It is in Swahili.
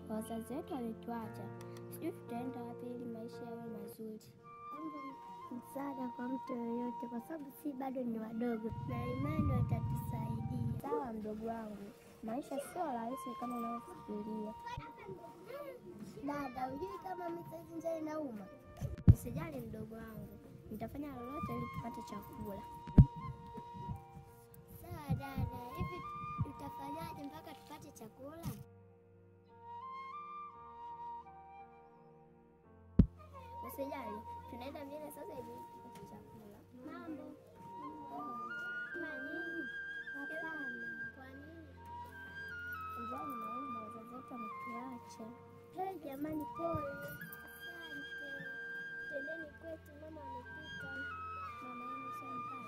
wazazi wetu walituacha, sijui tutaenda wapi ili maisha yawe mazuri. Msaada kwa mtu yoyote, kwa sababu si bado ni wadogo, na imani watatusaidia. Sawa mdogo wangu, maisha sio rahisi kama unavyofikiria. Dada, hujui kama mimi saizi njaa inauma? Usijali mdogo wangu, nitafanya lolote ili tupate chakula. Sawa dada, hivi tutafanyaje mpaka tupate chakula? Usijali, tunaenda mbele sasa hivi tupate chakula. Mambo ma nini? Hapana. Kwa nini? Njaa inauma, wazazi wetu wametuacha. Hey, jamani, pole. Asante. Tendeni kwetu, mama amepika. Mama yenu shampa